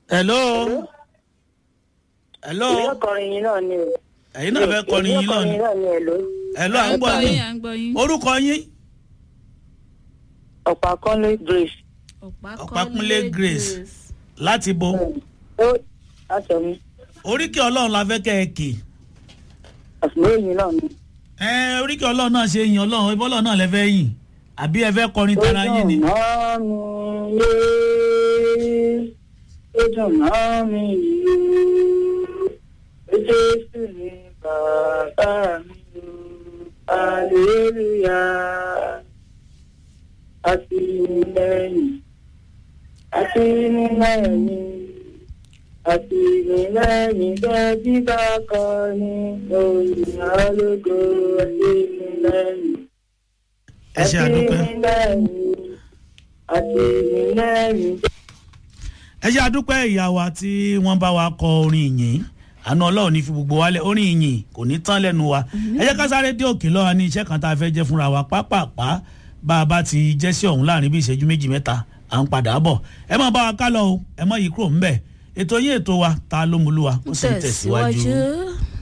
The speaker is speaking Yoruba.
hello hello ìwé ọkọrin yìí náà ni o. ẹ̀yin náà fẹ́ kọrin yín ìwé ọkọrin lọ́nà yìí náà ni èlò. hello à ń gbọ́ yín à ń gbọ́ yín. orúkọ yín ọ̀pá kọ́lé grace. Ọ̀pákúnlé Grace. láti bo ó aṣọ mi oríkì ọlọ́run la fẹ́ kẹ́ ẹ kì àṣùwé yìí náà ni. ẹ oríkì ọlọ́run náà ṣe yìn ọlọ́run ẹbí ọlọ́run náà lẹ fẹ́ yìn àbí ẹ fẹ́ kọrin tara yín ni. ó dùn mọ́ mi yé ó dùn mọ́ mi yé ó jésù ni bàbá mi o aleluya àti lẹ́yìn àti lẹ́yìn àti lẹ́yìn bẹ́ẹ̀ bí bá kọ́ ni òyìn alógo àti lẹ́yìn ẹ ṣe àdúpẹ́ ẹ ṣe àdúpẹ́ ìyàwó àti wọ́n bá wa kọ orin ìyìn àánú ọlọ́run ní fi gbogbo wálẹ̀ orin ìyìn kò ní tán lẹ́nu wa ẹ jẹ́ ká sáré dé òkè lọ́wọ́ ní iṣẹ́ kan tá a fẹ́ jẹ́ fúnra wa pápápá bá a bá ti jẹ́ sí ọ̀hún láàrin bí ìṣẹ́jú méjì mẹ́ta à ń padà bọ̀ ẹ má bá wa ká lọ o ẹ má yí kúrò ńbẹ̀ ètò yín ètò wa ta ló mú lú wa ó sì ń tẹ̀síwájú. tẹ̀síwájú.